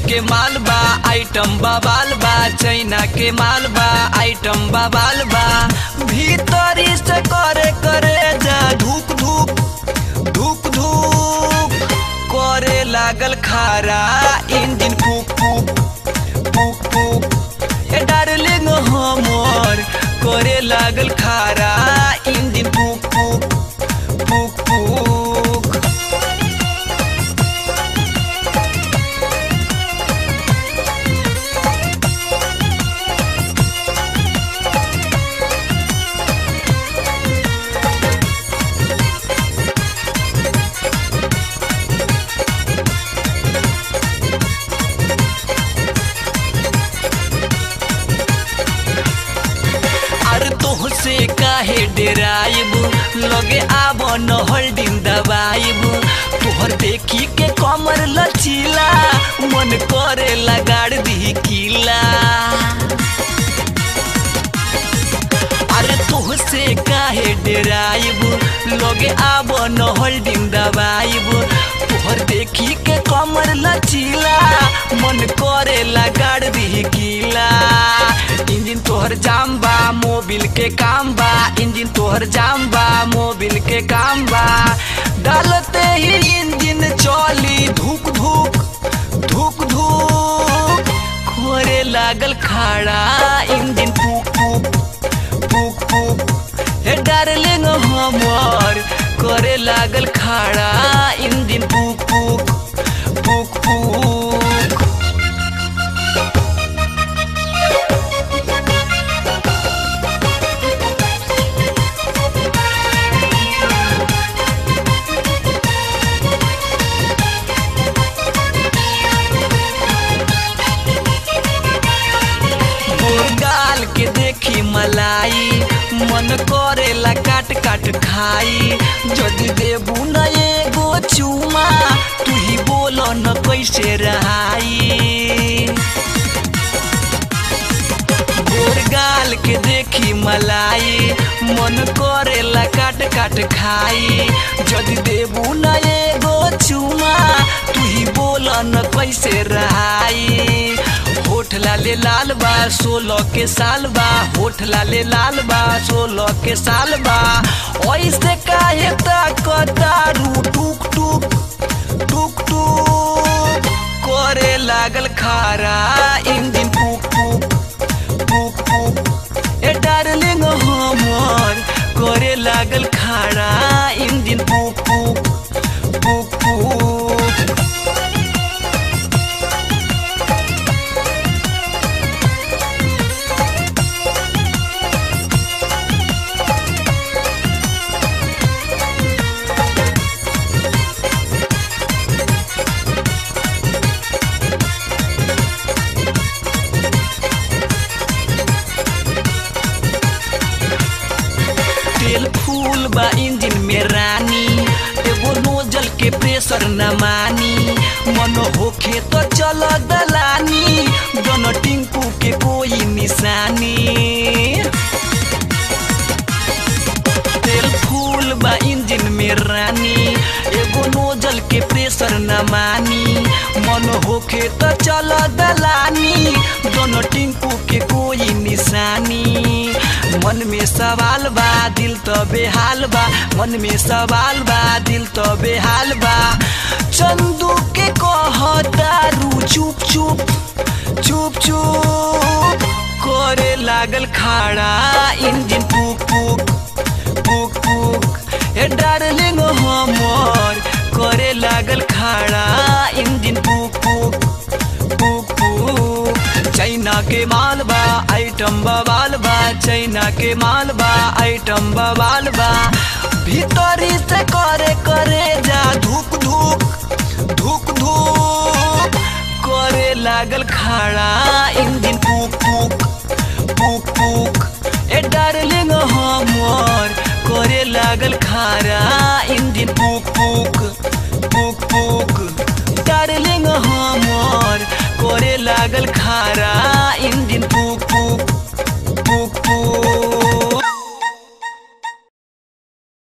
के माल बा आइटम बवाल बा चाइना के माल बा आइटम बवाल बा भीतरी से करे करे जा धूक धूक धूक धूक करे लागल खारा इंजन फूक फूक फूक फूक ए डार्लिंग हमर करे लागल खारा इंजन फूक फूक फूक फूक अरे तोहसे काहे डेराइब लगे आब न होल्डिंग दबाइब तोहर देखी के कमर लचीला मन करे लगाड़ दी किला अरे तोहसे काहे डेराइब लगे आब न होल्डिंग दबाइब तोहर देखी के कमर लचीला मन करे लगाड़ दी किला इंजन तोहर जाम बा मोबिल के काम बा इंजन तोहर जाम बा मोबिल के काम बा डालते ही इंजन चली धूक धूक धूक धूक खोरे लागल खाड़ा इंजन फूक फूक फूक फूक हे डार्लिंग हमर करे लागल खाड़ा इंजन फूक फूक फूक फूक गाल के देखी मलाई मन करेला काट काट खाई जदि देबू न एगो चुमा तू ही बोल न कैसे रहाई गोर गाल के देखी मलाई मन करेला काट काट खाई जदि देबू न एगो चुमा तू ही बोल न कैसे रहाई होठ लाले लाल बा सोलह के साल बा होठ लाले लाल बा सोलह के साल बा ऐसे काहे ताकतारू टूक टूक टूक टूक करे लागल खारा इंजन फूक फूक फूक फूक ए डार्लिंग हमर करे लागल खाड़ा इंजन फूक फूक फूक फूक तेल फूल बा इंजन में रानी एगो नोजल के प्रेशर न मानी मन होखे तो चल दलानी दोनों टिंकू के कोई निशानी तेल फूल बा इंजन में रानी एगो नोजल के प्रेशर न मानी मन होखे तो चल दलानी दोनों टिंकू के कोई निशानी मन में सवाल बा दिल तो बेहाल बा मन में सवाल बा दिल तो बेहाल बा चंदू के कहतारू चुप चुप चुप चुप करे लागल खाड़ा इंजन फूक फूक फूक फूक ए डार्लिंग हमर करे लागल खाड़ा इंजन फूक फूक फूक फूक चाइना के माल बा आइटम बवाल बा चाइना के माल बा आइटम बवाल बा भीतरी से करे करे जा धूक धूक धूक धूक करे लागल खाड़ा इंजन फूक फूक फूक फूक ए डार्लिंग हमर करे लागल खारा इंजन फूक फूक फूक फूक डार्लिंग हमर करे लागल खारा इंजन फूक